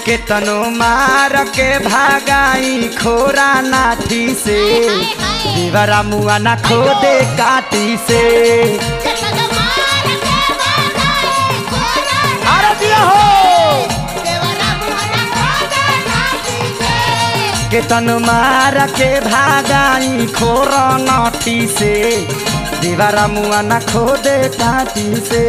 केतनो मार के भागाई खोरा नाठी से देवरा मुआ ना खोदे काटी से अरे दिया हो केतनो मार के भागाई खोरा नाठी से देवरा मुआ ना खोदे काटी से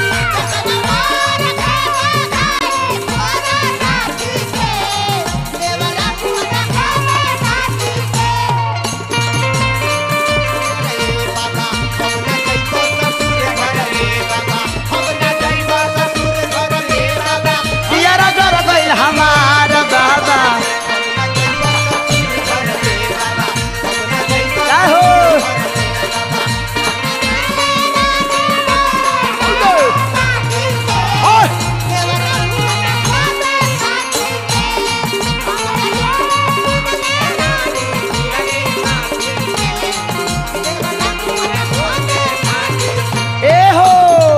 पियरा जर गइल हमार बाबा का हो ओए ए हो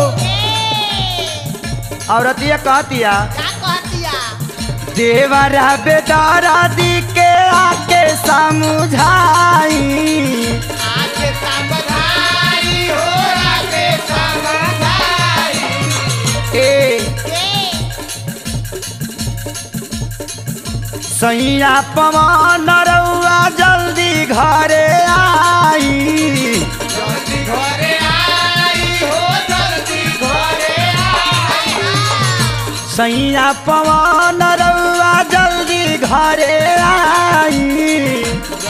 औरतिया कहतिया देवरा बेदारा दी के आके समझाई ए सैया पवन रउआ जल्दी घरे आई सैया पवन रउआ जल्दी घरे आई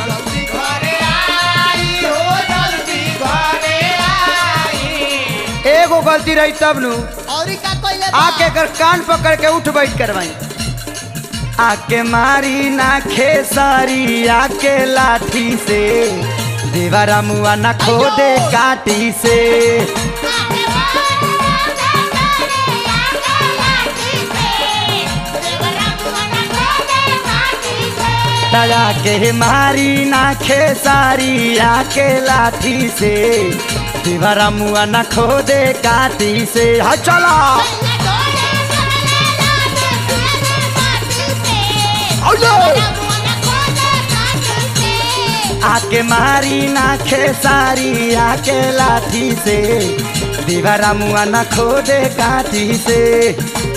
एगो गलती रही तब नु आके कर कान पकड़ के उठ बैठ करवाई आके मारी ना खेसारी आके लाठी से देवरा मुआ ना खोदे काटी से दया के मारी ना खेसारी आके लाठी से देवरा मुआ ना खोदे काटी से हा चला आके मारी ना खेसारी आके लाठी से दीवारा मुआ ना खोदे काठी से